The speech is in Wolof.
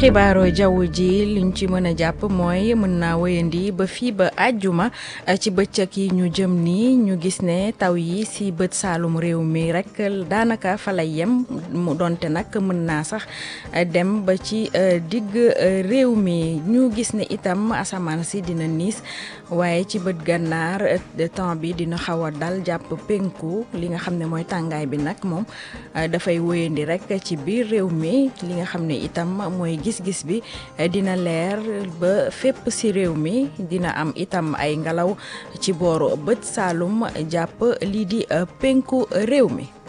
xibaaru jaww ji liñ ci mën a jàpp mooy mën naa wéyandi ba fii ba àjjuma ci bëccëg yi ñu jëm nii ñu gis ne taw yi si bët saalum réew mi rek daanaka fa lay yem mu donte nag mën naa sax dem ba ci digg réew mi ñu gis ne itam asamaan si dina niis waaye ci bët gànnaar temps bi dina xaw a dal jàpp penku li nga xam ne mooy tàngaay bi nag moom dafay wéyandi rek ci biir réew mi li nga xam ne itam mooy gis-gis bi dina leer ba fépp ci réew mi dina am itam ay ngelaw ci booru bët saalum jàpp lii di penku réew mi